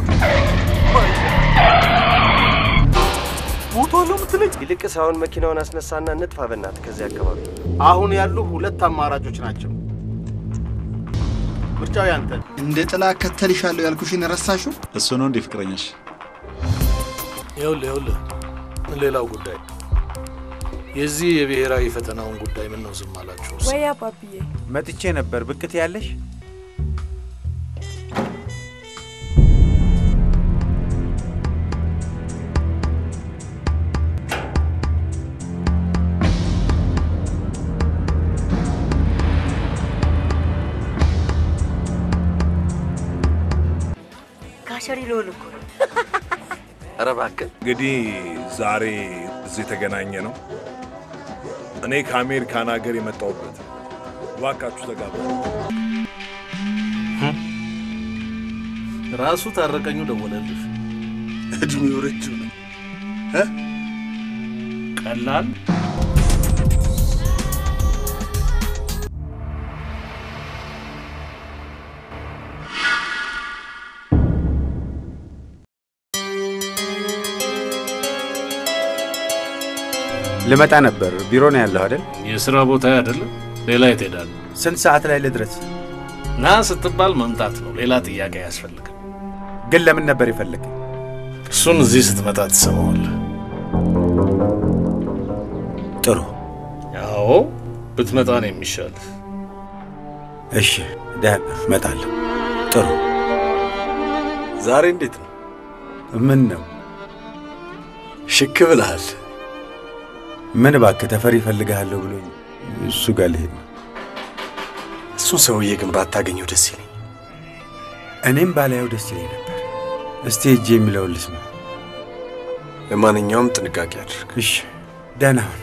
ሞቷል ነው የምትለኝ? ይልቅስ አሁን መኪናውን አስነሳና ንጥፋ በናት ከዚህ አካባቢ። አሁን ያሉ ሁለት አማራጮች ናቸው። ምርጫው ያንተ ነው። እንደ ጥላ ከተልሻለሁ ያልኩሽን ረሳሽው? እሱ ነው እንዴ ፍቅረኛሽ? ይኸውልህ ይኸውልህ ሌላው ጉዳይ የዚህ የብሔራዊ ፈተናውን ጉዳይ ምን ነው ዝም አላችሁ? ወይ አባብዬ መጥቼ ነበር ብቅት ያለሽ ካሸሪ ልሆን እኮ ኧረ እባክህ እንግዲህ ዛሬ እዚህ የተገናኘ ነው እኔ ከአሜሪካን ሀገር የመጣሁበት። እባካችሁ ተጋባ። ራሱ ታረቀኙ ደወለልሽ። እድሜው ረጅም ነው። ቀላል ልመጣ ነበር። ቢሮ ነው ያለሁ አይደል? የስራ ቦታ አይደለም። ሌላ የት ሄዳለህ? ስንት ሰዓት ላይ ልድረስ? ና ስትባል መምጣት ነው። ሌላ ጥያቄ አያስፈልግም። ግን ለምን ነበር የፈለገኝ? እሱን እዚህ ስትመጣ ትሰማዋለህ። ጥሩ ያው ብትመጣ ነው የሚሻልህ። እሺ፣ ደህና እመጣለሁ። ጥሩ ዛሬ እንዴት ነው? ምን ነው? ሽክ ብለሃል። ምን እባክህ ተፈሪ እፈልግሃለሁ ብሎኝ እሱ ጋር ልሄድ ነው። እሱን ሰውዬ ግን ባታገኘው ደስ ይለኝ። እኔም ባላየው ደስ ይለኝ ነበር። እስቲ እጅ የሚለውን ልስማ። ለማንኛውም ጥንቃቄ አድርግ። እሺ፣ ደህና ሁን።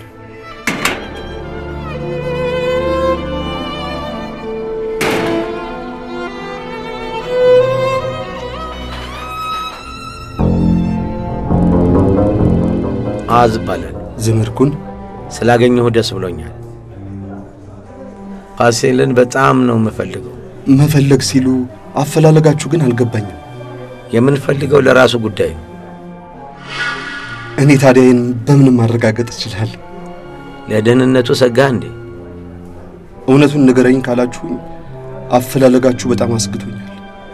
አዝ ይባላል። ዝምርኩን ስላገኘሁ ደስ ብሎኛል። ፋሲልን በጣም ነው የምፈልገው። መፈለግ ሲሉ አፈላለጋችሁ ግን አልገባኝም። የምንፈልገው ለራሱ ጉዳይ ነው። እኔ ታዲያ ይህን በምንም ማረጋገጥ እችላለሁ? ለደህንነቱ ሰጋህ እንዴ? እውነቱን ንገረኝ ካላችሁኝ አፈላለጋችሁ በጣም አስግቶኛል።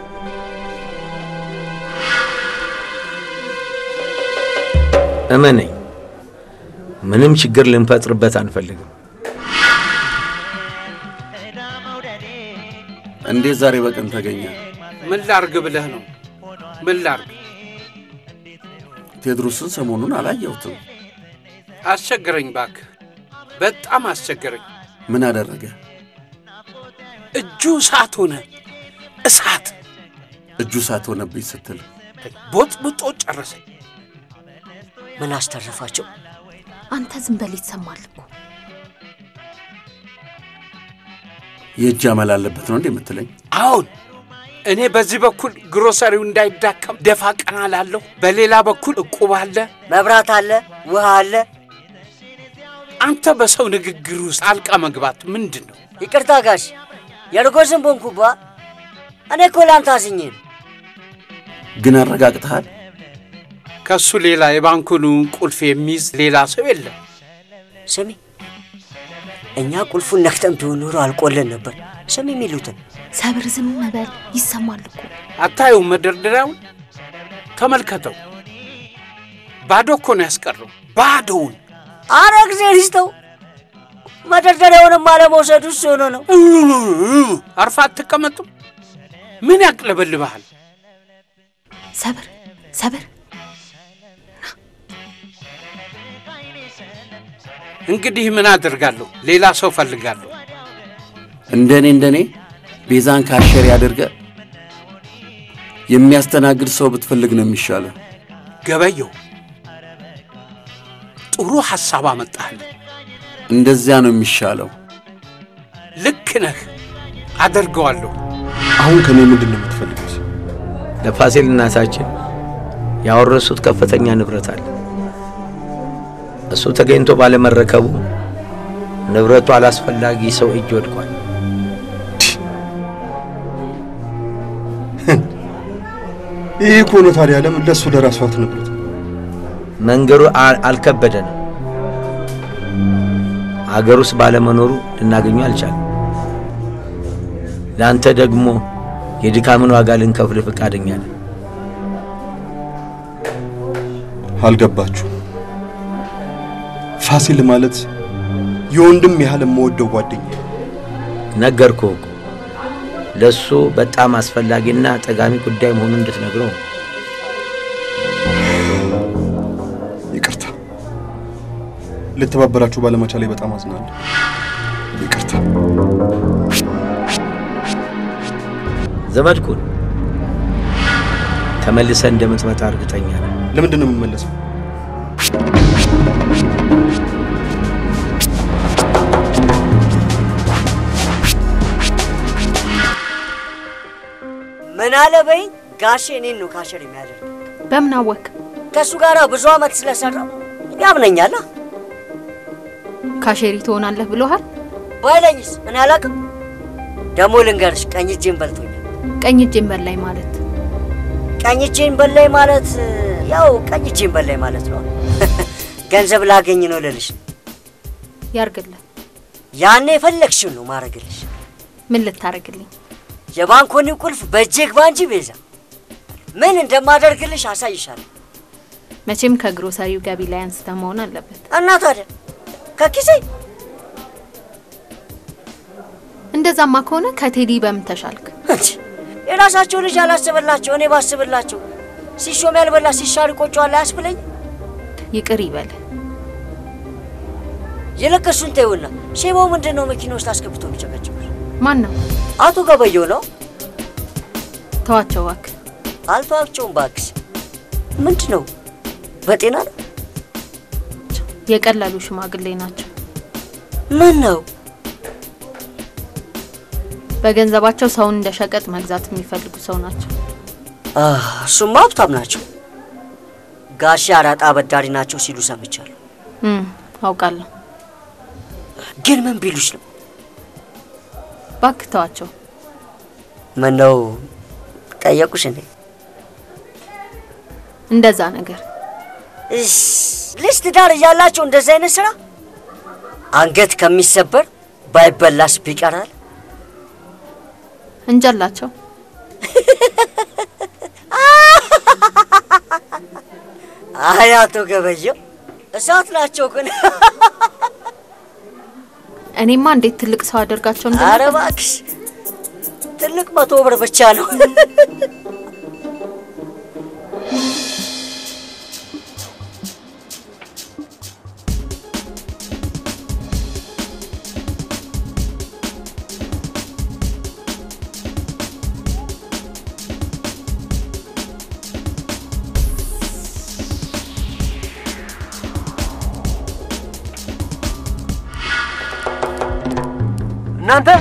እመነኝ፣ ምንም ችግር ልንፈጥርበት አንፈልግም። እንዴት ዛሬ በቀን ተገኘ? ምን ላርግ ብለህ ነው? ምን ላርግ? ቴድሮስን ሰሞኑን አላየሁትም። አስቸገረኝ፣ እባክህ በጣም አስቸገረኝ። ምን አደረገ? እጁ እሳት ሆነ። እሳት እጁ እሳት ሆነብኝ ስትል ቦጥብጦ ጨረሰኝ። ምን አስተረፋቸው? አንተ ዝም በል ይሰማል እኮ። የእጅ አመል አለበት ነው እንዴ የምትለኝ? አሁን እኔ በዚህ በኩል ግሮሰሪው እንዳይዳከም ደፋ ቀና ላለሁ፣ በሌላ በኩል እቁብ አለ፣ መብራት አለ፣ ውሃ አለ። አንተ በሰው ንግግር ውስጥ አልቃ መግባት ምንድን ነው? ይቅርታ ጋሽ፣ የእርጎ ዝንብ ሆንኩባ። እኔ እኮ ላንተ አዝኜ ነው። ግን አረጋግጠሃል? ከሱ ሌላ የባንኩን ቁልፍ የሚይዝ ሌላ ሰው የለም። ስሚ፣ እኛ ቁልፉን ነክተን ቢሆን ኖሮ አልቆለን ነበር። ስሚ የሚሉትን ሰብር ዝም በል ይሰማል እኮ። አታየው? መደርደሪያውን ተመልከተው። ባዶ እኮ ነው ያስቀረው፣ ባዶውን። አረ ጊዜ ይስጠው። መደርደሪያውንም አለመውሰዱ እሱ ሆኖ ነው። አርፋ አትቀመጡም? ምን ያቅለበልብሃል? ሰብር ሰብር እንግዲህ ምን አደርጋለሁ? ሌላ ሰው ፈልጋለሁ። እንደኔ እንደኔ ቤዛን ካሸር ያደርገ የሚያስተናግድ ሰው ብትፈልግ ነው የሚሻለው። ገበየው፣ ጥሩ ሐሳብ አመጣህልኝ። እንደዚያ ነው የሚሻለው። ልክ ነህ፣ አደርገዋለሁ። አሁን ከኔ ምንድን ነው የምትፈልጉት? ለፋሲል እናታችን ያወረሱት ከፍተኛ ንብረት አለ። እሱ ተገኝቶ ባለመረከቡ ንብረቱ አላስፈላጊ ሰው እጅ ወድቋል። ይህ እኮ ነው ታዲያ። ለምን ለእሱ ለራሱ አትነግሩት? መንገዱ አ- አልከበደንም። አገር ውስጥ ባለመኖሩ ልናገኙ አልቻለም። ለአንተ ደግሞ የድካምን ዋጋ ልንከፍል ፈቃደኛ ነን። አልገባችሁ? ፋሲል ማለት የወንድም ያህል የምወደው ጓደኛ ነገርኩህ እኮ ለእሱ በጣም አስፈላጊና ጠቃሚ ጉዳይ መሆኑን እንድትነግረው ነው። ይቅርታ፣ ልተባበራችሁ ባለመቻሌ በጣም አዝናለሁ። ይቅርታ። ዘመድኩን ተመልሰህ እንደምትመጣ እርግጠኛ ነኝ። ለምንድን ነው የምመለሰው? ምን አለ በይኝ ጋሼ እኔን ነው ካሸር የሚያደርግ በምን አወክ? ከእሱ ጋር ብዙ ዓመት ስለሰራው ያምነኛላ። ካሼሪ ትሆናለህ ብሎሃል? ባይለኝስ እኔ አላውቅም። ደግሞ ልንገርሽ ቀኝ እጄን በልቶኛል። ቀኝ እጄን በላይ ማለት ቀኝ እጄን በላይ ማለት ያው ቀኝ እጄን በላይ ማለት ነው። ገንዘብ ላገኝ ነው ልልሽ ነው። ያርግልህ። ያኔ የፈለግሽውን ነው ማረግልሽ። ምን ልታረግልኝ? የባንኮኒ ቁልፍ በእጄ ግባ እንጂ ቤዛ፣ ምን እንደማደርግልሽ አሳይሻለሁ። መቼም ከግሮሰሪው ገቢ ላይ አንስተ መሆን አለበት። እና ታዲያ ከኪሴ እንደዛማ ከሆነ ከቴዲ በምን ተሻልክ? እንጂ የራሳቸው ልጅ አላስብላቸው፣ እኔ ባስብላቸው ሲሾም ያልበላ ሲሻር ይቆጨዋል አያስብለኝ። ይቅር ይበል። ይልቅ እሱን ተይውና ሼቦ ምንድን ነው መኪና ውስጥ አስገብቶ የሚጨቀጭቁት? ማን ነው? አቶ ገበየው ነው። ተዋቸው እባክህ። አልተዋቸውም እባክሽ። ምንድን ነው በጤና ነው? የቀለሉ ሽማግሌ ናቸው። ምን ነው በገንዘባቸው ሰውን እንደ ሸቀጥ መግዛት የሚፈልጉ ሰው ናቸው። አህ፣ እሱማ ሀብታም ናቸው። ጋሼ አራጣ አበዳሪ ናቸው ሲሉ ሰምቻለሁ። እም፣ አውቃለሁ። ግን ምን ቢሉሽ ነው? እባክህ ተዋቸው። ምን ነው ጠየቁሽ እንዴ? እንደዛ ነገር እስ ልጅ ትዳር እያላቸው እንደዚህ አይነት ስራ አንገት ከሚሰበር ባይበላስ ቢቀራል። እንጀላቸው። አይ አቶ ገበየው እሳት ናቸው ግን። እኔማ እንዴት ትልቅ ሰው አደርጋቸው እንደ ኧረ እባክሽ ትልቅ መቶ ብር ብቻ ነው። እናንተ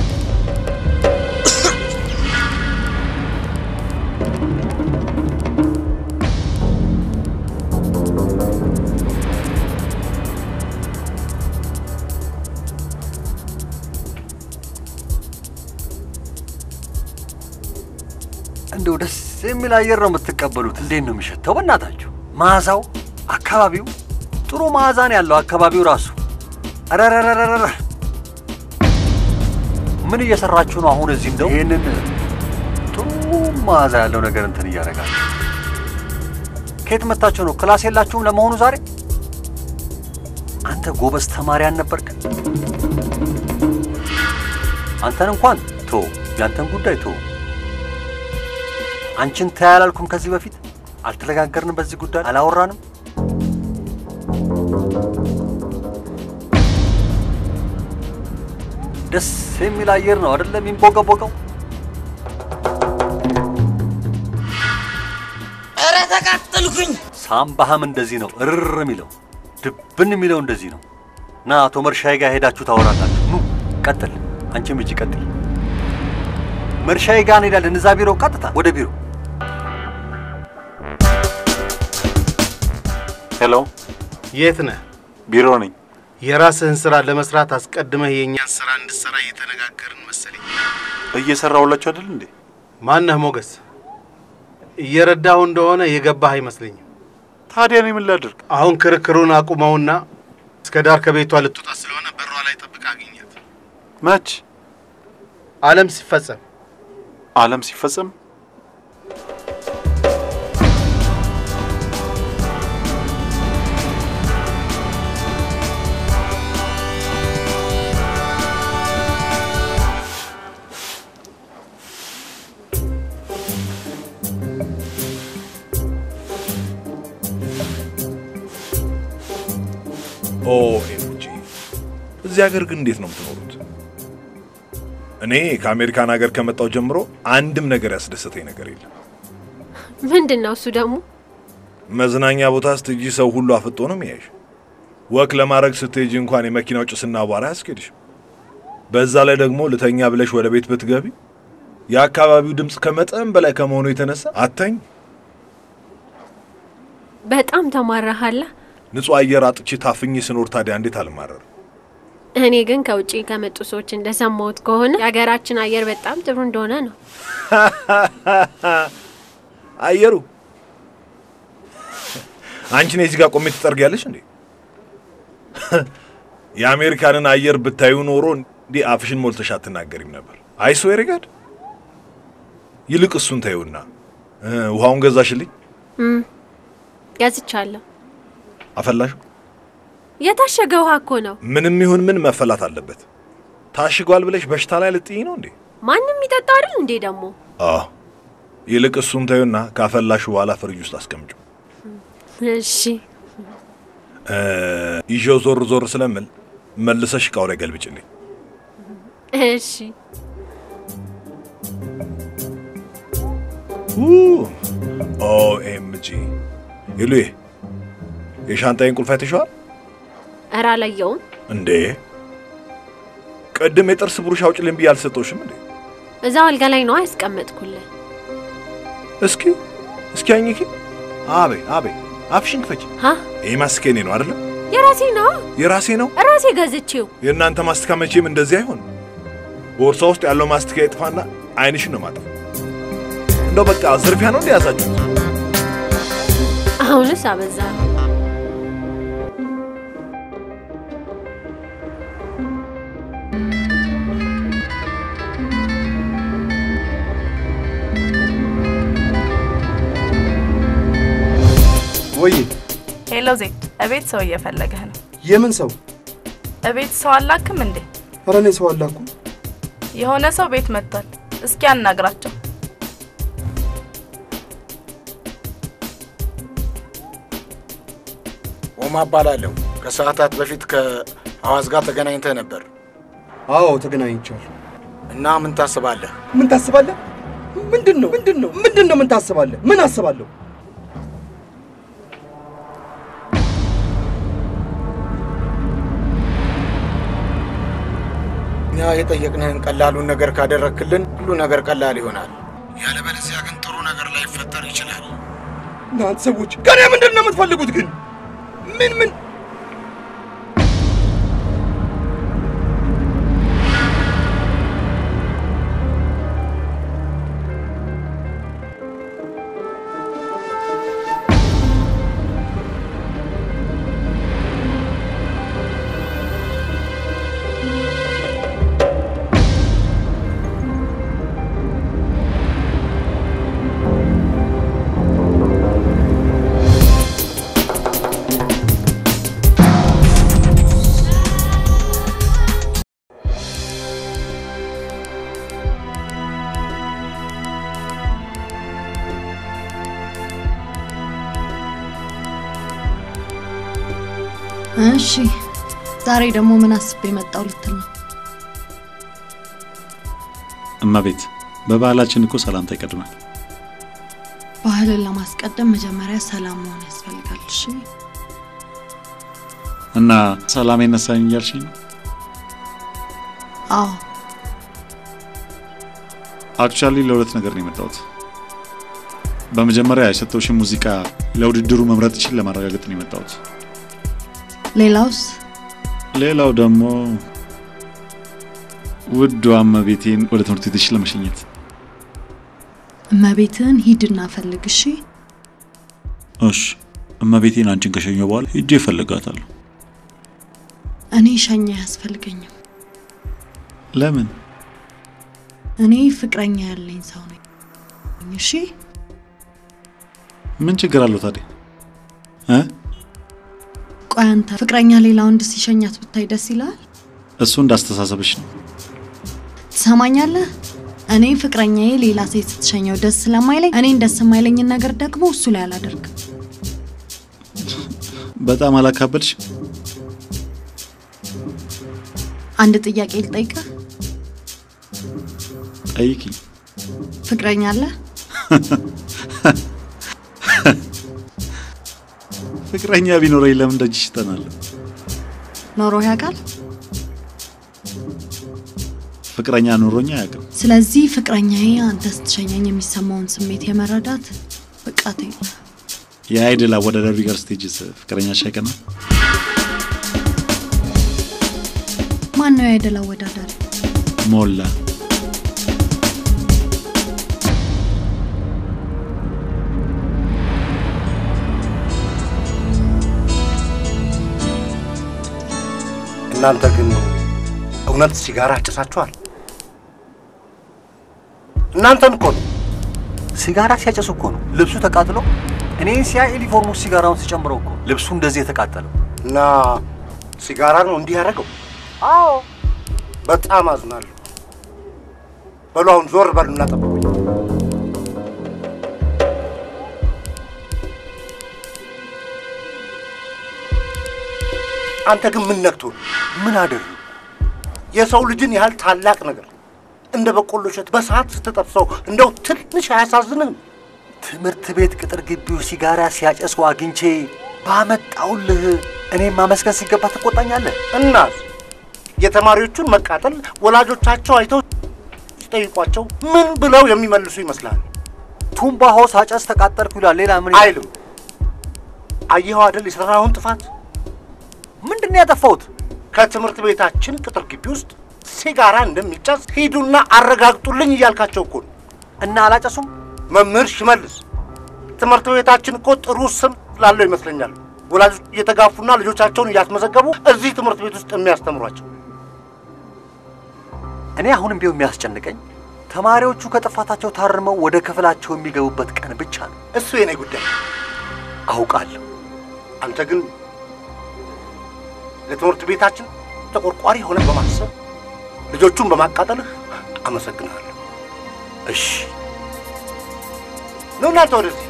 እንደው ደስ የሚል አየር ነው የምትቀበሉት። እንዴት ነው የሚሸተው? በእናታችሁ መዓዛው፣ አካባቢው ጥሩ መዓዛ ነው ያለው አካባቢው ራሱ። ረረረረረ ምን እየሰራችሁ ነው አሁን እዚህ? እንደው ይህንን ጥሩ መዓዛ ያለው ነገር እንትን እያደረጋችሁ ከየት መታችሁ ነው? ክላስ የላችሁም ለመሆኑ ዛሬ? አንተ ጎበዝ ተማሪ አልነበርክ? አንተን እንኳን ቶ ያንተን ጉዳይ ቶ አንቺን ተይ አላልኩም ከዚህ በፊት አልተነጋገርንም በዚህ ጉዳይ አላወራንም ደስ የሚል አየር ነው አይደለም የሚንቦቀቦቀው ኧረ ተቃጠልኩኝ። ሳምባህም እንደዚህ ነው እርር የሚለው ድብን የሚለው እንደዚህ ነው እና አቶ መርሻዬ ጋር ሄዳችሁ ታወራላችሁ ኑ ቀጥል አንቺም እጅ ቀጥል መርሻዬ ጋር እንሄዳለን እዛ ቢሮ ቀጥታ ወደ ቢሮ ሄሎ፣ የት ነህ? ቢሮ ነኝ። የራስህን ስራ ለመስራት አስቀድመህ የእኛን ስራ እንድትሰራ እየተነጋገርን መሰለኝ። እየሰራሁላችሁ አይደል እንዴ? ማነህ ሞገስ? እየረዳሁ እንደሆነ የገባህ አይመስለኝም። ታዲያ እኔ ምን ላድርግ? አሁን ክርክሩን አቁመውና እስከ ዳር ከቤቷ ልትወጣ ስለሆነ በሯ ላይ ጠብቃ አግኛት። መች? ዓለም ሲፈጸም ዓለም ሲፈጸም ኦኤምጂ እዚህ ሀገር ግን እንዴት ነው የምትኖሩት? እኔ ከአሜሪካን ሀገር ከመጣው ጀምሮ አንድም ነገር ያስደሰተኝ ነገር የለም። ምንድን ነው እሱ ደግሞ? መዝናኛ ቦታ ስትሄጂ ሰው ሁሉ አፍጦ ነው የሚያይሽ። ወክ ለማድረግ ስትሄጂ እንኳን የመኪናው ጭስና አቧራ አያስኬድሽም። በዛ ላይ ደግሞ ልተኛ ብለሽ ወደ ቤት ብትገቢ የአካባቢው ድምፅ ከመጠን በላይ ከመሆኑ የተነሳ አተኝ በጣም ተማረሃላ። ንጹህ አየር አጥቼ ታፍኜ ስኖር ታዲያ እንዴት አልማረር? እኔ ግን ከውጭ ከመጡ ሰዎች እንደሰማሁት ከሆነ የሀገራችን አየር በጣም ጥሩ እንደሆነ ነው። አየሩ አንቺ ነኝ እዚህ ጋር ቆሜ ትጠርጊያለሽ እንዴ? የአሜሪካንን አየር ብታዩ ኖሮ እንዲህ አፍሽን ሞልተሽ አትናገሪም ነበር። አይስዌር ጋድ ይልቅ እሱን ተይውና እ ውሃውን ገዛሽልኝ? እም፣ ገዝቻለሁ። አፈላሹ? የታሸገ ውሃ እኮ ነው። ምንም ይሁን ምን መፈላት አለበት። ታሽጓል ብለሽ በሽታ ላይ ልጥይ ነው እንዴ? ማንም ይጠጣ አይደል እንዴ ደግሞ? አዎ። ይልቅ እሱን ተይውና ካፈላሹ በኋላ ፍሪጅ ውስጥ አስቀምጩ። እሺ። እ ይዤው ዞር ዞር ስለምል መልሰሽ እቃው ላይ ገልብጭልኝ። እሺ። ኦኤምጂ ይሉዬ የሻንጣዬን ቁልፍ አይተሽዋል እረ አላየውም። እንዴ? ቅድም የጥርስ ብሩሽ አውጭልኝ ብዬ አልሰጠውሽም እንዴ? እዛው አልጋ ላይ ነው ያስቀመጥኩልህ። እስኪ እስኪ አኝኪ። አቤ አቤ አፍሽን ክፈች። ሀ ይህ ማስቲካ የኔ ነው አይደለም? የራሴ ነው የራሴ ነው። ራሴ ገዝቼው። የእናንተ ማስቲካ መቼም እንደዚህ አይሆን። ቦርሳ ውስጥ ያለው ማስቲካ ይጥፋና አይንሽን ነው ማጠፍ። እንደው በቃ ዝርፊያ ነው እንደያዛችሁት። አሁንስ አበዛ። ወይ ሄሎ ዜድ፣ እቤት ሰው እየፈለገህ ነው። የምን ሰው? እቤት ሰው አላክም እንዴ? ኧረ እኔ ሰው አላኩ። የሆነ ሰው ቤት መጥቷል። እስኪ አናግራቸው። ኦማ እባላለሁ። ከሰዓታት በፊት ከአዋዝ ጋር ተገናኝተህ ነበር አዎ ተገናኝቻለሁ። እና ምን ታስባለህ? ምን ታስባለህ? ምንድን ነው ምንድን ነው ምንድን ነው ምን ታስባለህ? ምን አስባለሁ? እኛ የጠየቅንህን ቀላሉን ነገር ካደረግክልን ሁሉ ነገር ቀላል ይሆናል። ያለበለዚያ ግን ጥሩ ነገር ላይፈጠር ይችላል። እናንተ ሰዎች ከኔ ምንድን ነው የምትፈልጉት ግን? ምን ምን እሺ ዛሬ ደግሞ ምን አስቤ መጣው ልትል ነው? እመቤት፣ በባህላችን እኮ ሰላምታ ይቀድማል። ባህልን ለማስቀደም መጀመሪያ ሰላም መሆን ያስፈልጋል። እሺ እና ሰላም የነሳኝ እያልሽኝ ነው? አዎ አክቹዋሊ ለሁለት ነገር ነው የመጣሁት። በመጀመሪያ የሰጠውሽን ሙዚቃ ለውድድሩ መምረጥሽን ለማረጋገጥ ነው የመጣሁት። ሌላውስ? ሌላው ደግሞ ውዷ እመቤቴን ወደ ትምህርት ቤትሽ ለመሸኘት። እመቤትህን ሂድና ፈልግ። እሺ እሺ፣ እመቤቴን አንቺን ከሸኘሁ በኋላ ሂጄ እፈልጋታለሁ። እኔ ሸኛ አያስፈልገኝም። ለምን? እኔ ፍቅረኛ ያለኝ ሰው ነኝ። እሺ ምን ችግር አለው ታዲያ እ ቆይ አንተ ፍቅረኛ ሌላ ወንድ ሲሸኛት ብታይ ደስ ይላል? እሱ እንዳስተሳሰብሽ ነው። ትሰማኛለህ? እኔ ፍቅረኛዬ ሌላ ሴት ስትሸኘው ደስ ስለማይለኝ እኔን ደስ የማይለኝን ነገር ደግሞ እሱ ላይ አላደርግም። በጣም አላካበድሽ? አንድ ጥያቄ ልጠይቅህ። ጠይቂ። ፍቅረኛ አለ? ፍቅረኛ ቢኖረኝ ለምን ደጅሽ እጠናለሁ? ኖሮ ያውቃል? ፍቅረኛ ኖሮኝ አያውቅም። ስለዚህ ፍቅረኛዬ አንተ ስትሸኘኝ የሚሰማውን ስሜት የመረዳት ብቃት የለ። የአይድል አወዳዳሪ ጋር ስቴጅስ ፍቅረኛ ሻይቀና ማን ነው የአይደል አወዳዳሪ? ሞላ እናንተ ግን እውነት ሲጋራ አጭሳችኋል? እናንተን እኮ ነው። ሲጋራ ሲያጨሱ እኮ ነው ልብሱ ተቃጥሎ እኔን ሲያይ ዩኒፎርሙ ሲጋራውን ሲጨምረው እኮ ልብሱ እንደዚህ የተቃጠለው እና ሲጋራ ነው እንዲህ ያደረገው? አዎ። በጣም አዝናለሁ። በሉ አሁን ዞር በሉና ጠብቁኝ። አንተ ግን ምን ነክቶ ምን አደረጉ? የሰው ልጅን ያህል ታላቅ ነገር እንደ በቆሎ እሸት በሰዓት ስትጠብሰው እንደው ትንሽ አያሳዝንህም? ትምህርት ቤት ቅጥር ግቢው ሲጋራ ሲያጨሱ አግኝቼ ባመጣውልህ እኔም ማመስገን ሲገባ ትቆጣኛለህ? እናስ የተማሪዎቹን መቃጠል ወላጆቻቸው አይተው ሲጠይቋቸው ምን ብለው የሚመልሱ ይመስላል? ቱምባሆ ሳጨስ ተቃጠልኩ ይላል። ሌላ ምን አይልም። አየኸው አይደል የሰራኸውን ጥፋት? ምንድን ነው ያጠፋሁት? ከትምህርት ቤታችን ቅጥር ግቢ ውስጥ ሲጋራ እንደሚጨስ ሂዱና አረጋግጡልኝ እያልካቸው እኮ ነው። እና አላጨሱም? መምህር ሽመልስ፣ ትምህርት ቤታችን እኮ ጥሩ ስም ስላለው ይመስለኛል ወላጆች እየተጋፉና ልጆቻቸውን እያስመዘገቡ እዚህ ትምህርት ቤት ውስጥ የሚያስተምሯቸው። እኔ አሁንም ቢሆን የሚያስጨንቀኝ ተማሪዎቹ ከጥፋታቸው ታርመው ወደ ክፍላቸው የሚገቡበት ቀን ብቻ ነው። እሱ የኔ ጉዳይ አውቃለሁ። አንተ ግን ለትምህርት ቤታችን ተቆርቋሪ ሆነ በማሰብ ልጆቹን በማቃጠልህ አመሰግናለሁ። እሺ ነው እናንተ ወደዚህ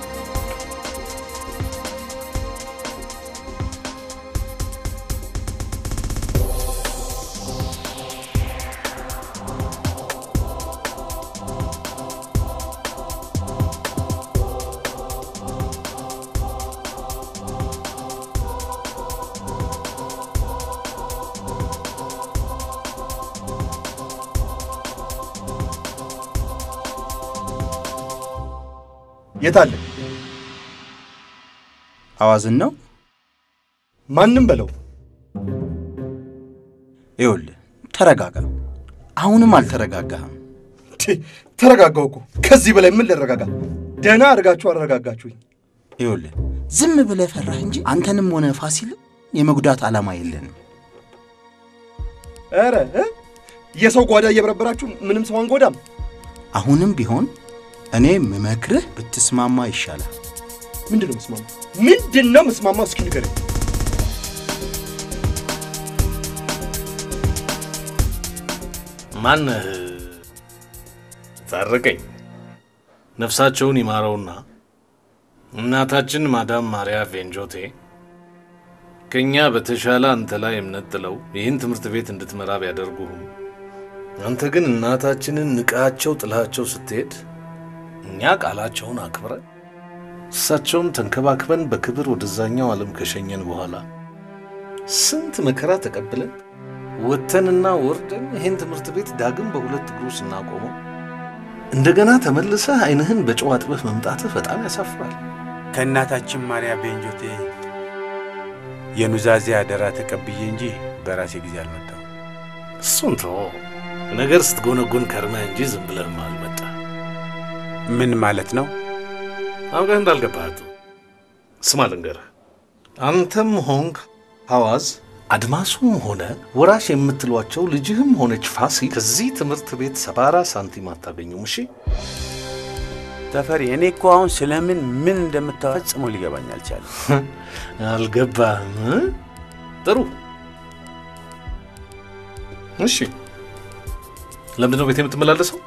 የት አለ? አዋዝን ነው ማንም በለው። ይኸውልህ ተረጋጋ። አሁንም አልተረጋጋህም። ተረጋጋው እኮ ከዚህ በላይ ምን ልረጋጋ? ደህና አድርጋችሁ አረጋጋችሁኝ። ይኸውልህ ዝም ብለህ ፈራህ እንጂ አንተንም ሆነ ፋሲል የመጉዳት ዓላማ የለንም። ኧረ እ? የሰው ጓዳ እየበረበራችሁ ምንም ሰው አንጎዳም። አሁንም ቢሆን እኔ ምመክርህ ብትስማማ ይሻላል። ምንድን ነው ምስማማ? ምንድን ነው ምስማማ? እስኪ ንገረኝ። ማነህ? ታረቀኝ። ነፍሳቸውን ይማረውና እናታችን ማዳም ማሪያ ቬንጆቴ ከእኛ በተሻለ አንተ ላይ እምነት ጥለው ይህን ትምህርት ቤት እንድትመራ ቢያደርጉህም አንተ ግን እናታችንን ንቃቸው ጥላቸው ስትሄድ እኛ ቃላቸውን አክብረን እሳቸውን ተንከባክበን በክብር ወደዛኛው ዓለም ከሸኘን በኋላ ስንት መከራ ተቀብለን ወጥተንና ወርደን ይህን ትምህርት ቤት ዳግም በሁለት እግሩ ስናቆመው እንደገና ተመልሰህ ዓይንህን በጨው አጥበህ መምጣትህ በጣም ያሳፍራል። ከእናታችን ማርያ ቤንጆቴ የኑዛዜ አደራ ተቀብዬ እንጂ በራሴ ጊዜ አልመጣው። እሱን ተወው። ነገር ስትጎነጎን ከርመህ እንጂ ዝም ብለህም አልመጣ። ምን ማለት ነው? አውቀህ እንዳልገባህ ስማ ልንገርህ፣ አንተም ሆንክ ሐዋዝ አድማሱም ሆነ ወራሽ የምትሏቸው ልጅህም ሆነች ፋሲል ከዚህ ትምህርት ቤት ሰባራ ሳንቲም አታገኙም። እሺ ተፈሪ፣ እኔ እኮ አሁን ስለምን ምን እንደምታፈጽሞ ሊገባኝ አልቻለም። አልገባህም? ጥሩ እሺ። ለምንድን ነው ቤት የምትመላለሰው?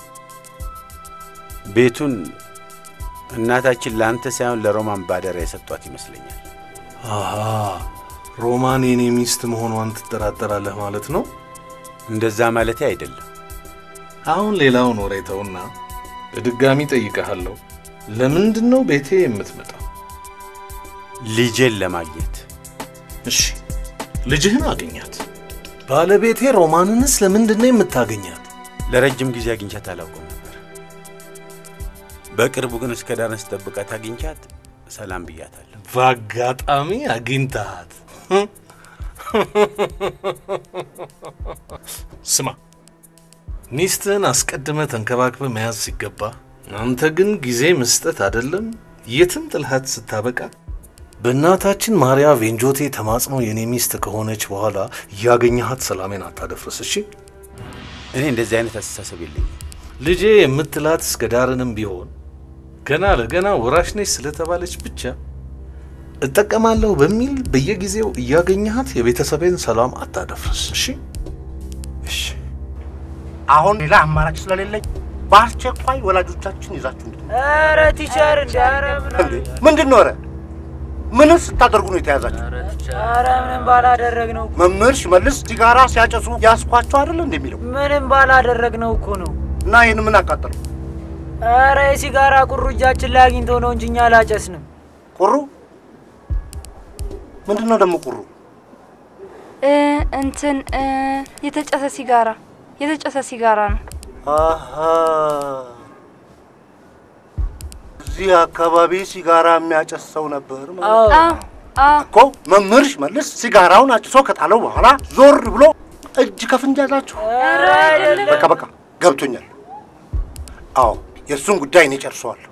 ቤቱን እናታችን ለአንተ ሳይሆን ለሮማን ባደራ የሰጧት ይመስለኛል። አሃ ሮማን የኔ ሚስት መሆኗን ትጠራጠራለህ ማለት ነው? እንደዛ ማለቴ አይደለም። አሁን ሌላውን ወሬ ተውና በድጋሚ ጠይቀሃለሁ። ለምንድን ነው ቤቴ የምትመጣው? ልጄን ለማግኘት። እሺ ልጅህን አገኛት። ባለቤቴ ሮማንንስ ለምንድን ነው የምታገኛት? ለረጅም ጊዜ አግኝቻት አላውቅም ነበር። በቅርቡ ግን እስከ ዳር ስጠብቃት አግኝቻት ሰላም ብያታለሁ። በአጋጣሚ አግኝታት። ስማ ሚስትህን አስቀድመ ተንከባክበ መያዝ ሲገባ አንተ ግን ጊዜ መስጠት አይደለም የትም ጥልሃት ስታበቃ በእናታችን ማርያ ቬንጆቴ ተማጽኖ የኔ ሚስት ከሆነች በኋላ እያገኘሃት ሰላሜን አታደፍርስ። እሺ እኔ እንደዚህ አይነት አስተሳሰብ የለኝም። ልጄ የምትላት እስከ ዳርንም ቢሆን ገና ለገና ወራሽ ነች ስለተባለች ብቻ እጠቀማለሁ በሚል በየጊዜው እያገኘሃት የቤተሰቤን ሰላም አታደፍርስ። እሺ እሺ። አሁን ሌላ አማራጭ ስለሌለኝ በአስቸኳይ ወላጆቻችን ይዛችሁ እንድ ኧረ ቲቸር እንዳረ ምንድን ነው? ኧረ ምንስ ስታደርጉ ነው የተያዛችሁ? ኧረ ምንም ባላደረግነው መምህር ሽመልስ ሲጋራ ሲያጨሱ ያስኳቸው አይደል እንደሚለው ምንም ባላደረግነው እኮ ነው። እና ይህን ምን አቃጠለው? ኧረ የሲጋራ ቁሩ እጃችን ላይ አግኝቶ ነው እንጂ እኛ አላጨስንም። ቁሩ ምንድን ነው ደግሞ ቁሩ? እ እንትን እ የተጨሰ ሲጋራ የተጨሰ ሲጋራ ነው። አሃ እዚህ አካባቢ ሲጋራ የሚያጨስ ሰው ነበር ማለት ነው እኮ። መምህር ሽመልስ ሲጋራውን አጭሶ ከጣለው በኋላ ዞር ብሎ እጅ ከፍንጅ ያዛችሁ። በቃ በቃ ገብቶኛል። አዎ የእሱን ጉዳይ እኔ ጨርሰዋለሁ።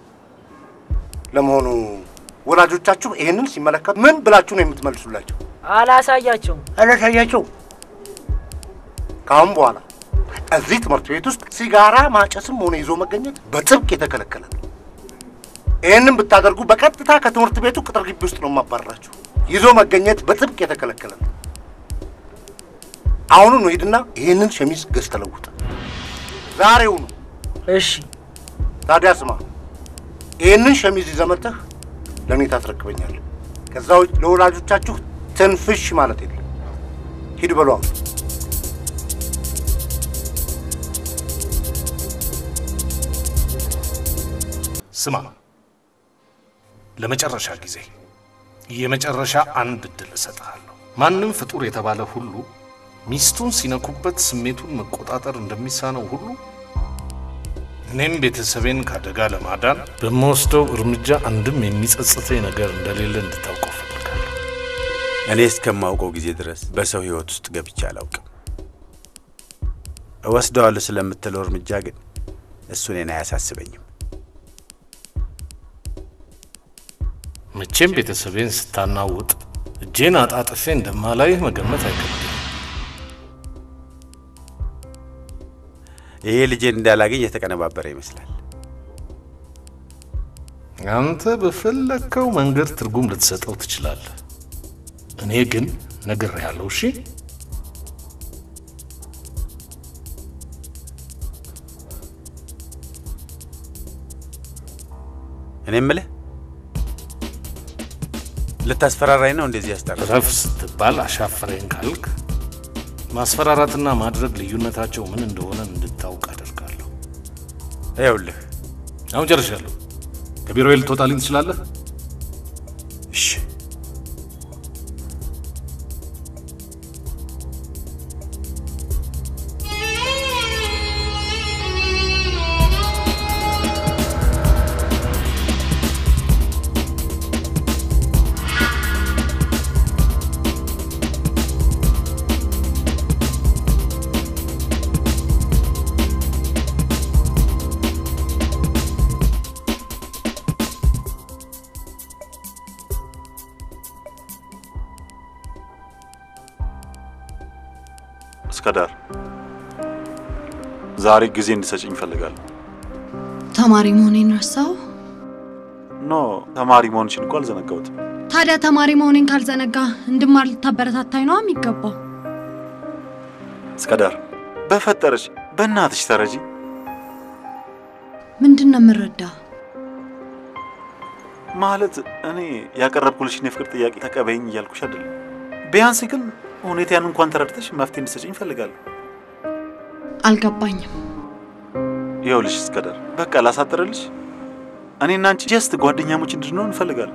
ለመሆኑ ወላጆቻችሁ ይሄንን ሲመለከቱ ምን ብላችሁ ነው የምትመልሱላቸው? አላሳያቸውም። አላሳያቸው። ከአሁን በኋላ እዚህ ትምህርት ቤት ውስጥ ሲጋራ ማጨስም ሆነ ይዞ መገኘት በጥብቅ የተከለከለ ነው። ይህንን ብታደርጉ በቀጥታ ከትምህርት ቤቱ ቅጥር ግቢ ውስጥ ነው የማባረራችሁ። ይዞ መገኘት በጥብቅ የተከለከለ ነው። አሁኑኑ ሂድና ይህንን ሸሚዝ ገዝተህ ለውጥ። ዛሬውኑ። እሺ። ታዲያ ስማ፣ ይህንን ሸሚዝ ይዘህ መጥተህ ለእኔ ታስረክበኛለህ። ከዛ ውጭ ለወላጆቻችሁ ትንፍሽ ማለት የለም። ሂድ በሉ አሁን። ስማ፣ ለመጨረሻ ጊዜ የመጨረሻ አንድ እድል እሰጥሃለሁ። ማንም ፍጡር የተባለ ሁሉ ሚስቱን ሲነኩበት ስሜቱን መቆጣጠር እንደሚሳነው ሁሉ እኔም ቤተሰቤን ከአደጋ ለማዳን በምወስደው እርምጃ አንድም የሚጸጽተኝ ነገር እንደሌለ እንድታውቀው እፈልጋለሁ። እኔ እስከማውቀው ጊዜ ድረስ በሰው ሕይወት ውስጥ ገብቼ አላውቅም። እወስደዋለሁ ስለምትለው እርምጃ ግን እሱ እኔን አያሳስበኝም። መቼም ቤተሰቤን ስታናውጥ እጄን አጣጥፌ እንደማላይህ መገመት አይከብድም። ይሄ ልጄን እንዳላገኝ የተቀነባበረ ይመስላል። አንተ በፈለግከው መንገድ ትርጉም ልትሰጠው ትችላለህ። እኔ ግን ነግሬሃለሁ። እሺ እኔ የምልህ ልታስፈራራኝ ነው እንደዚህ ያስጠራ? ረፍ ስትባል አሻፈረኝ ካልክ ማስፈራራትና ማድረግ ልዩነታቸው ምን እንደሆነ እንድታውቅ አደርጋለሁ። ይኸውልህ አሁን ጨርሻለሁ። ከቢሮዬ ልትወጣልኝ ትችላለህ? እሺ። እስከ ዳር ዛሬ ጊዜ እንድሰጭኝ እፈልጋለሁ። ተማሪ መሆኔን ረሳው። ኖ ተማሪ መሆንሽን እኮ አልዘነጋሁትም። ታዲያ ተማሪ መሆኔን ካልዘነጋ እንድማር ልታበረታታኝ ነው የሚገባው። እስከ ዳር በፈጠረች በእናትሽ ተረጂ። ምንድን ነው የምረዳ? ማለት እኔ ያቀረብኩልሽን የፍቅር ጥያቄ ተቀበይኝ እያልኩሽ አይደለም። ቢያንስ ግን ሁኔታን እንኳን ተረድተሽ መፍትሄ እንድሰጭኝ እፈልጋለሁ። አልገባኝም። ይኸውልሽ እስከ ዳር በቃ ላሳጥርልሽ። እኔና አንቺ ጀስት ጓደኛሞች እንድንሆን እንፈልጋለሁ።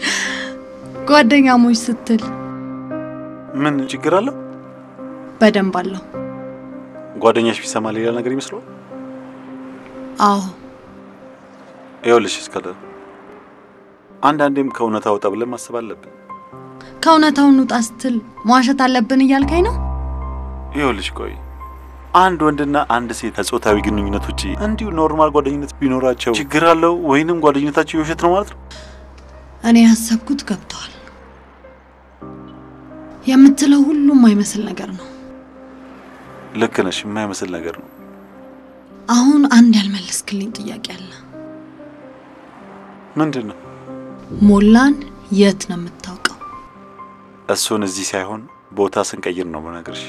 ጓደኛሞች ስትል ምን ችግር አለው? በደንብ አለው። ጓደኛሽ ቢሰማ ሌላ ነገር ይመስለዋል? አዎ ይኸውልሽ እስከ ዳር አንዳንዴም ከእውነታ ወጣ ብለን ማሰብ አለብን። ከእውነታው እንውጣ ስትል መዋሸት አለብን እያልከኝ ነው? ይኸውልሽ ቆይ አንድ ወንድና አንድ ሴት ከጾታዊ ግንኙነት ውጪ እንዲሁ ኖርማል ጓደኝነት ቢኖራቸው ችግር አለው ወይንም ጓደኝነታቸው የውሸት ነው ማለት ነው? እኔ ያሰብኩት ገብተዋል። የምትለው ሁሉም አይመስል ነገር ነው። ልክ ነሽ፣ የማይመስል ነገር ነው። አሁን አንድ ያልመለስክልኝ ጥያቄ አለ። ምንድን ነው? ሞላን የት ነው የምታውቀው? እሱን እዚህ ሳይሆን ቦታ ስንቀይር ነው በነገርሽ።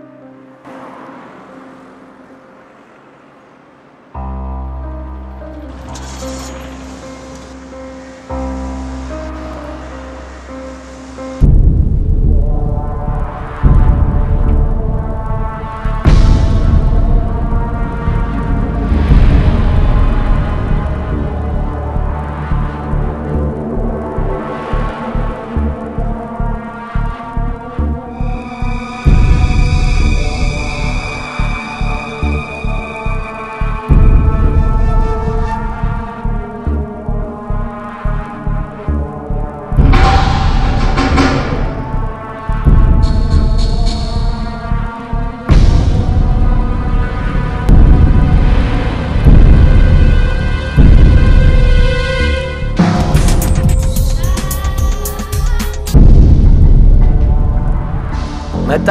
መጣ።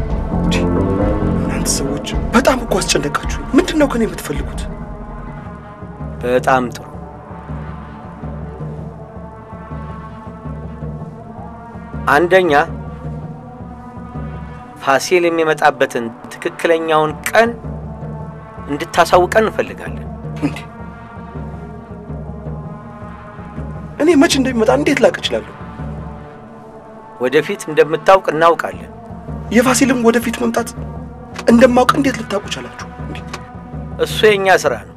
እናንተ ሰዎች በጣም እኮ አስጨነቃችሁ። ምንድን ነው ከኔ የምትፈልጉት? በጣም ጥሩ። አንደኛ ፋሲል የሚመጣበትን ትክክለኛውን ቀን እንድታሳውቀን እንፈልጋለን። እኔ መቼ እንደሚመጣ እንዴት ላቅ እችላለሁ? ወደፊት እንደምታውቅ እናውቃለን። የፋሲልም ወደፊት መምጣት እንደማውቅ እንዴት ልታውቁ ቻላችሁ? እሱ የእኛ ስራ ነው።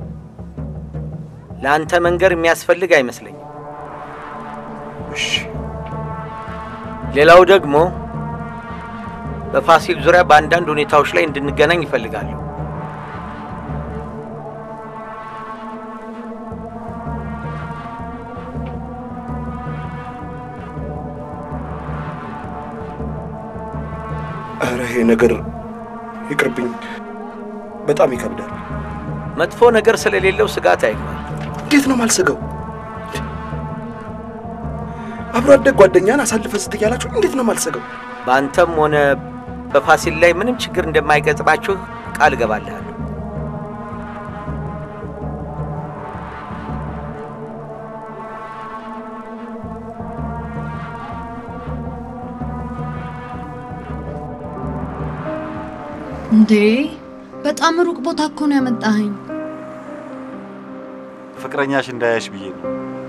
ለአንተ መንገር የሚያስፈልግ አይመስለኝም። እሺ። ሌላው ደግሞ በፋሲል ዙሪያ በአንዳንድ ሁኔታዎች ላይ እንድንገናኝ ይፈልጋለሁ። ኧረ ይሄ ነገር ይቅርብኝ፣ በጣም ይከብዳል። መጥፎ ነገር ስለሌለው ስጋት አይግባል። እንዴት ነው ማልሰገው? አብሮ አደግ ጓደኛን አሳልፈ ስትያላችሁ እንዴት ነው ማልሰገው? በአንተም ሆነ በፋሲል ላይ ምንም ችግር እንደማይገጥማችሁ ቃል እገባልሃለሁ። እንዴ በጣም ሩቅ ቦታ እኮ ነው ያመጣኸኝ። ፍቅረኛሽ እንዳያሽ ብዬ ነው።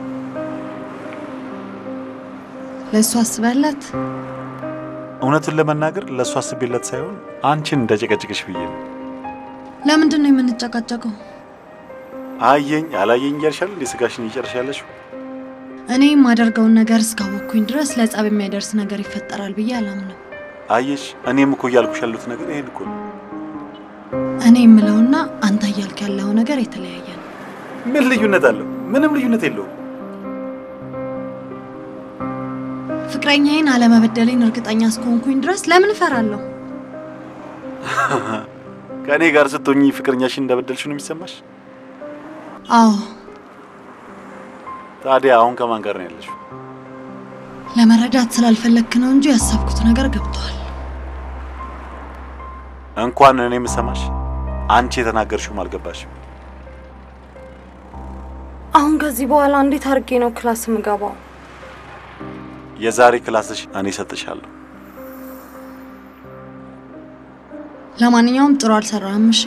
ለእሱ አስበለት እውነቱን ለመናገር ለእሱ አስቤለት ሳይሆን አንቺን እንደጨቀጭቅሽ ብዬ ነው። ለምንድን ነው የምንጨቃጨቀው? አየኝ አላየኝ እያልሻል እንዴ ስጋሽን እየጨርሻለሽ? እኔ የማደርገውን ነገር እስካወቅኩኝ ድረስ ለጸብ የሚያደርስ ነገር ይፈጠራል ብዬ አላምንም። አየሽ፣ እኔም እኮ እያልኩሽ ያሉት ነገር ይሄን እኮ ነው። እኔ የምለውና አንተ እያልክ ያለው ነገር የተለያየ ነው። ምን ልዩነት አለው? ምንም ልዩነት የለውም። ፍቅረኛዬን አለመበደሌን እርግጠኛ እስከሆንኩኝ ድረስ ለምን እፈራለሁ? ከእኔ ጋር ስትሆኚ ፍቅረኛሽን እንደበደልሽ ነው የሚሰማሽ? አዎ፣ ታዲያ አሁን ከማን ጋር ነው ያለሽው? ለመረዳት ስላልፈለግክ ነው እንጂ ያሰብኩት ነገር ገብተዋል። እንኳን እኔ የምሰማሽ አንቺ የተናገርሽውም አልገባሽም። አሁን ከዚህ በኋላ እንዴት አድርጌ ነው ክላስ የምገባው? የዛሬ ክላስሽ እኔ እሰጥሻለሁ። ለማንኛውም ጥሩ አልሰራህም። እሺ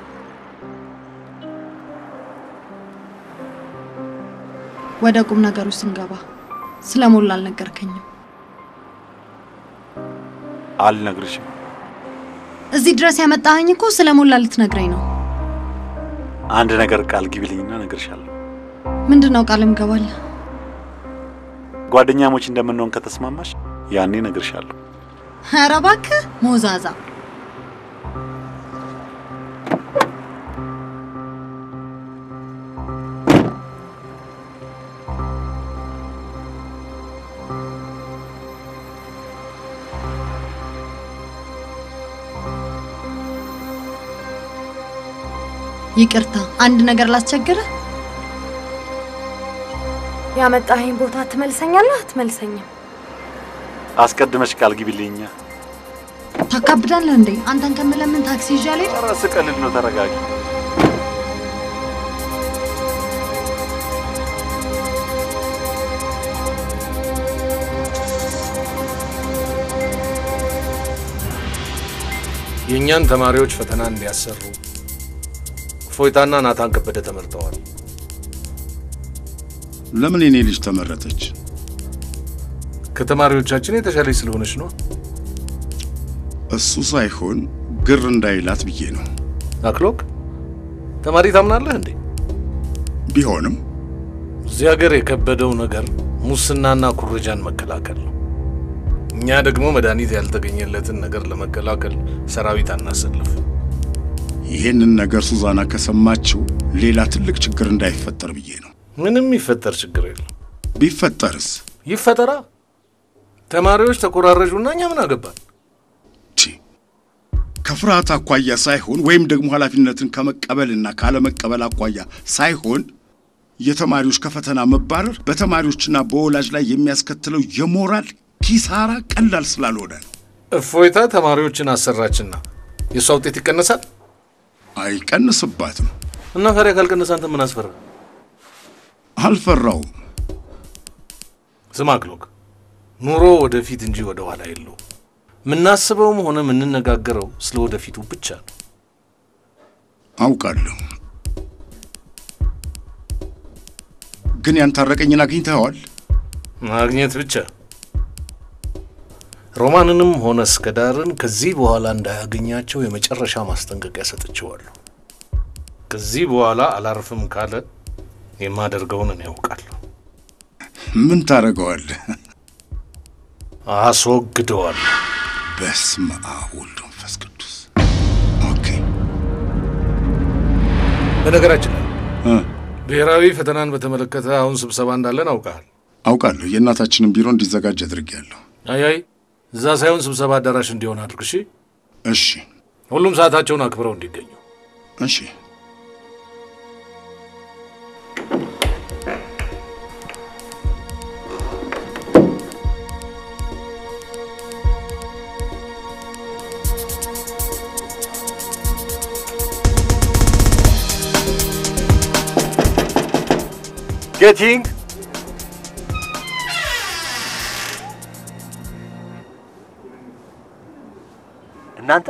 ወደ ቁም ነገሩ ስንገባ ስለ ሞላ አልነገርከኝም። አልነግርሽም። እዚህ ድረስ ያመጣኸኝ እኮ ስለ ሞላ ልትነግረኝ ነው። አንድ ነገር ቃል ግቢልኝና እነግርሻለሁ። ምንድን ነው ቃል የምገባልህ? ጓደኛሞች እንደምንሆን ከተስማማሽ ያኔ እነግርሻለሁ። ኧረ እባክህ ሞዛዛ። ይቅርታ፣ አንድ ነገር ላስቸግርህ። ያመጣኸኝ ቦታ ትመልሰኛለህ አትመልሰኝም? አስቀድመሽ ቃል ግቢልኛ። ታካብዳለህ እንዴ? አንተን ከምለምን ታክሲ ይዤ አልሄድም? ኧረ ስቀልድ ነው። ተረጋጊ። የእኛን ተማሪዎች ፈተና እንዲያሰሩ ፎይታና ናታን ከበደ ተመርጠዋል። ለምን የኔ ልጅ ተመረጠች? ከተማሪዎቻችን የተሻለች ስለሆነች ነው። እሱ ሳይሆን ግር እንዳይላት ብዬ ነው። አክሎክ ተማሪ ታምናለህ እንዴ? ቢሆንም እዚህ ሀገር የከበደው ነገር ሙስናና ኩረጃን መከላከል ነው። እኛ ደግሞ መድኃኒት ያልተገኘለትን ነገር ለመከላከል ሰራዊት አናሰልፍ። ይሄንን ነገር ሱዛና ከሰማችው ሌላ ትልቅ ችግር እንዳይፈጠር ብዬ ነው። ምንም ይፈጠር ችግር የለም። ቢፈጠርስ? ይፈጠራ። ተማሪዎች ተኮራረጁና እኛ ምን አገባን? ከፍርሃት አኳያ ሳይሆን ወይም ደግሞ ኃላፊነትን ከመቀበልና ካለመቀበል አኳያ ሳይሆን የተማሪዎች ከፈተና መባረር በተማሪዎችና በወላጅ ላይ የሚያስከትለው የሞራል ኪሳራ ቀላል ስላልሆነ ነው። እፎይታ ተማሪዎችን አሰራችና የእሷ ውጤት ይቀነሳል? አይቀንስባትም። እና ታዲያ ካልቀነሰ አንተ ምን አስፈራ? አልፈራውም። ስማ ክሎክ፣ ኑሮ ወደፊት እንጂ ወደ ኋላ የለው። የምናስበውም ሆነ የምንነጋገረው ስለ ወደፊቱ ብቻ ነው። አውቃለሁ። ግን ያን ታረቀኝን አግኝተኸዋል? ማግኘት ብቻ ሮማንንም ሆነ እስከዳርን ከዚህ በኋላ እንዳያገኛቸው የመጨረሻ ማስጠንቀቂያ ሰጥቼዋለሁ። ከዚህ በኋላ አላርፍም ካለ የማደርገውን እኔ ያውቃለሁ። ምን ታደርገዋለህ? አስወግደዋለሁ። በስመ አብ ወልድ መንፈስ ቅዱስ። ኦኬ። በነገራችን ላይ ብሔራዊ ፈተናን በተመለከተ አሁን ስብሰባ እንዳለን አውቃል። አውቃለሁ። የእናታችንን ቢሮ እንዲዘጋጅ አድርጌያለሁ። አያይ እዛ ሳይሆን ስብሰባ አዳራሽ እንዲሆን አድርግ። እሺ፣ እሺ። ሁሉም ሰዓታቸውን አክብረው እንዲገኙ። እሺ። ጌቲንግ እናንተ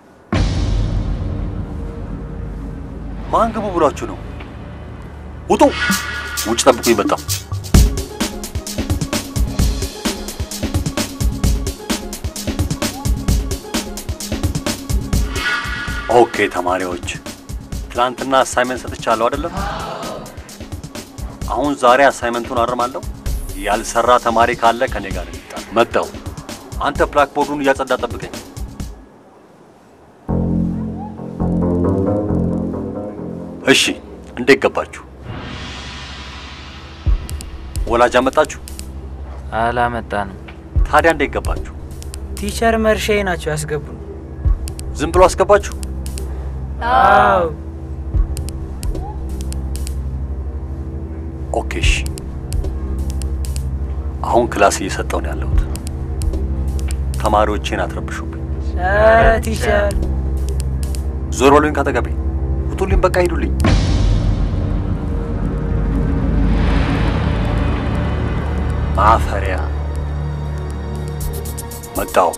ማን ግቡ ብሏችሁ ነው? ውጡ! ውጭ ጠብቁኝ፣ መጣሁ። ኦኬ ተማሪዎች፣ ትናንትና አሳይመንት ሰጥቻለሁ አይደለም? አሁን ዛሬ አሳይመንቱን አርማለሁ። ያልሰራ ተማሪ ካለ ከኔ ጋር ይጣል። መጣሁ። አንተ ብላክቦርዱን እያጸዳ ጠብቀኝ። እሺ፣ እንዴት ገባችሁ? ወላጅ አመጣችሁ? አላመጣንም። ታዲያ እንዴት ገባችሁ? ቲቸር መርሻዬ ናቸው ያስገቡን። ዝም ብሎ አስገባችሁ? አዎ። ኦኬ፣ እሺ። አሁን ክላስ እየሰጠው ነው ያለሁት። ተማሪዎቼን አትረብሹብኝ። ኧረ ቲቸር ዞር በሉኝ ካጠገቤ። ውጡልኝ፣ በቃ ሂዱልኝ። ማፈሪያ መጣው።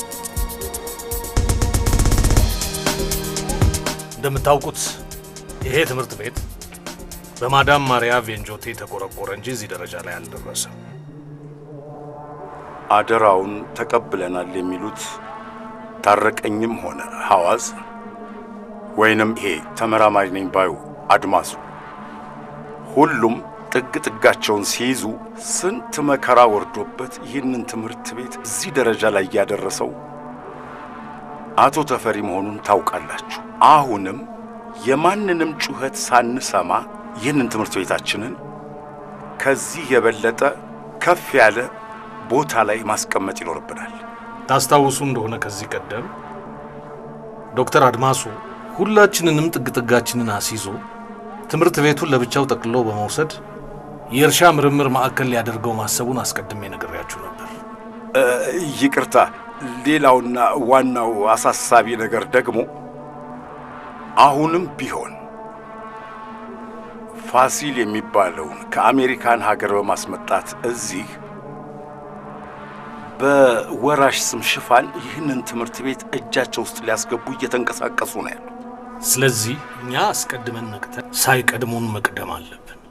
እንደምታውቁት ይሄ ትምህርት ቤት በማዳም ማሪያ ቬንጆቴ ተቆረቆረ እንጂ እዚህ ደረጃ ላይ አልደረሰም። አደራውን ተቀብለናል የሚሉት ታረቀኝም ሆነ ሐዋዝ ወይንም ይሄ ተመራማሪ ነኝ ባዩ አድማሱ ሁሉም ጥግ ጥጋቸውን ሲይዙ ስንት መከራ ወርዶበት ይህንን ትምህርት ቤት እዚህ ደረጃ ላይ ያደረሰው አቶ ተፈሪ መሆኑን ታውቃላችሁ። አሁንም የማንንም ጩኸት ሳንሰማ ይህንን ትምህርት ቤታችንን ከዚህ የበለጠ ከፍ ያለ ቦታ ላይ ማስቀመጥ ይኖርብናል። ታስታውሱ እንደሆነ ከዚህ ቀደም ዶክተር አድማሱ ሁላችንንም ጥግ ጥጋችንን አስይዞ ትምህርት ቤቱን ለብቻው ጠቅልሎ በመውሰድ የእርሻ ምርምር ማዕከል ሊያደርገው ማሰቡን አስቀድሜ ነግሬያችሁ ነበር። እ፣ ይቅርታ፣ ሌላውና ዋናው አሳሳቢ ነገር ደግሞ አሁንም ቢሆን ፋሲል የሚባለውን ከአሜሪካን ሀገር በማስመጣት እዚህ በወራሽ ስም ሽፋን ይህንን ትምህርት ቤት እጃቸው ውስጥ ሊያስገቡ እየተንቀሳቀሱ ነው ያሉት። ስለዚህ እኛ አስቀድመን ነቅተን ሳይቀድሙን መቅደም አለብን።